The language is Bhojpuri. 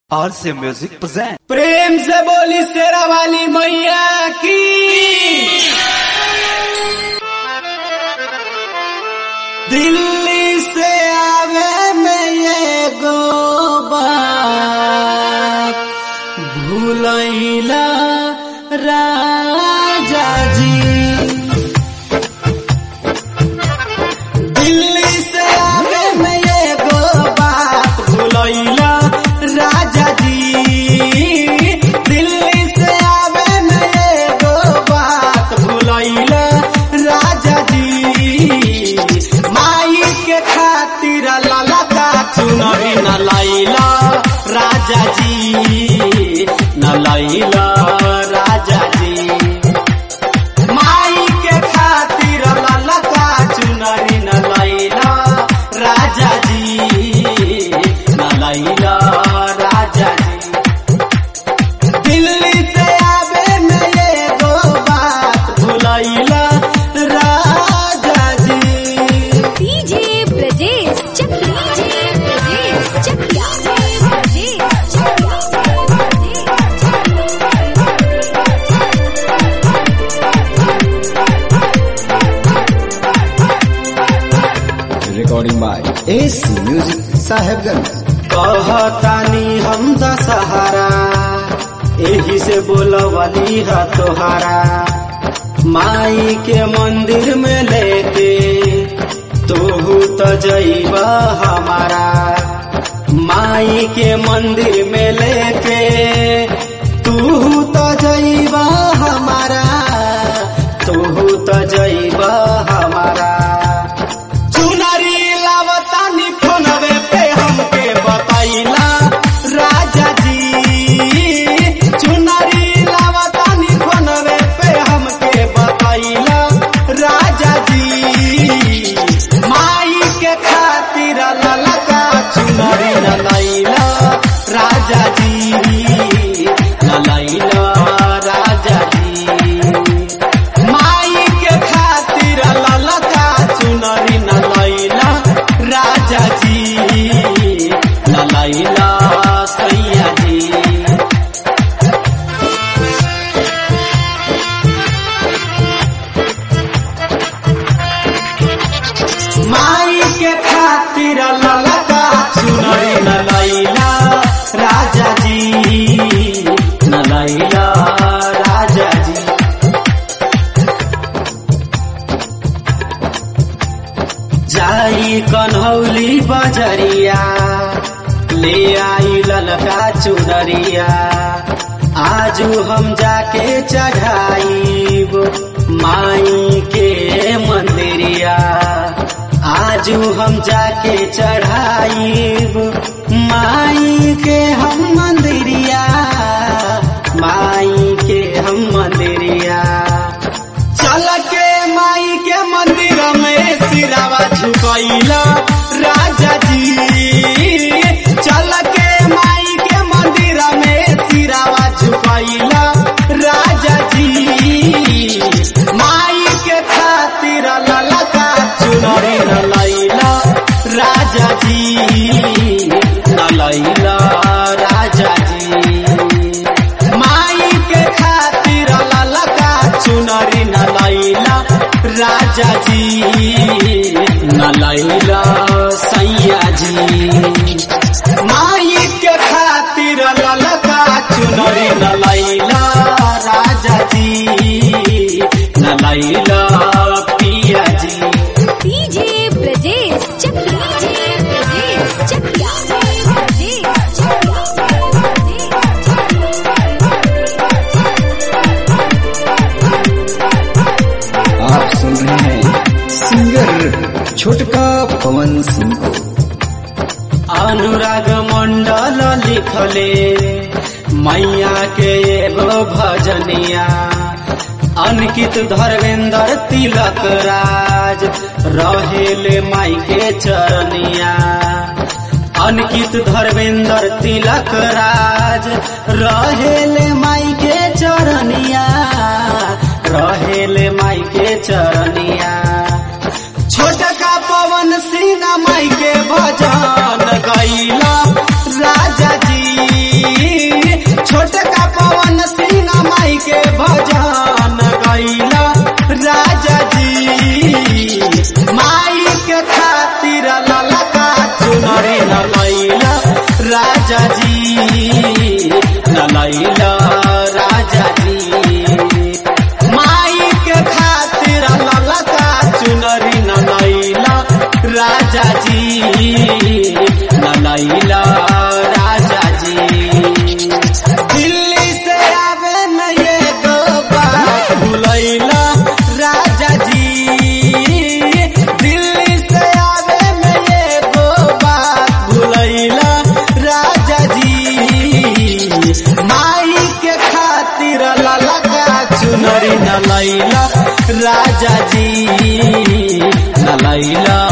और से म्यूजिक प्रेजेंट प्रेम से बोली शेरा वाली मैया की दिल्ली से आवे में ये गो बात भूलैला राजा जी दिल्ली से आवे में ये गो बात भूलैला राजा जी दिल्ली से आवे में ये गो बात भूलैला राजा जी माई के खातिर लाला का चुनरी न लैला राजा जी न लैला राजा जी माई के खातिर ललका चुनरी न लैला राजा जी न लैला राजा जी दिल्ली से आवे में ये दो बात भुलैला राजा जी DJ Brajesh Chakiya DJ Brajesh Chakiya Brajesh recording by AC Music Sahebganj. कहतानी हम दशहरा एही से बोलवली है तोहरा माई के मंदिर में लेके तोहू तो जैबा हमारा माई के मंदिर में लेके तू तो जैबा हमारा तोहू तो जैबा हमारा चुनरी लावतानी फोनवे पे हमके बतैला राजा जी चुनरी लावतानी फोनवे पे हमके बतैला राजा जी माई के खातिर ललका चुनरी न लैला राजा जी न लैला राजा जी माई के खातिर ललका चुनरी न लैला राजा जी न लैला सैया जी माई के खातिर ललका चुनरी न लैला राजा जी न लैला राजा जी जाई कन्हौली बजरिया ले आई ललका चुनरिया आजू हम जाके चढ़ाईब माई के मंदिरिया आजू हम जाके चढ़ाईब माई के हम मंदिरिया माई के हम मंदिरिया चल के माई के मंदिर में सिरावा झुकैला राजा जी चल के माई के मंदिर में सिरावा झुकैला राजा जी माई के खातिर ललका चुनरी न लैला राजा जी न लैला राजा जी माई के खातिर ललका चुनरी न लैला राजा जी न लैला सैया जी माई के खातिर ललका चुनरी न लैला राजा जी न लैला पिया जी डीजे ब्रजेश चकिया डीजे ब्रजेश चकिया ब्रजेश आप सुन रहे हैं सिंगर छोटका पवन सिंह को अनुराग मंडल लिखले मैया के एगो भजनिया अंकित धर्मेंद्र तिलक राज रहेले माई के चरनिया अंकित धर्मेंद्र तिलक राज रहेले माई के चरनिया रहेले माई के चरनिया छोटका पवन सिंह माई के भजन गैला राजा जी जी न लैला राजा जी माई के खातिर ललका चुनरी न लैला राजा जी न लैला राजा जी दिल्ली से आवे न ये गो बात भुलैला राजा जी दिल्ली से आवे न ये गो बात भुलैला राजा जी माई के खातिर ललका चुनरी न लैला राजा जी न लैला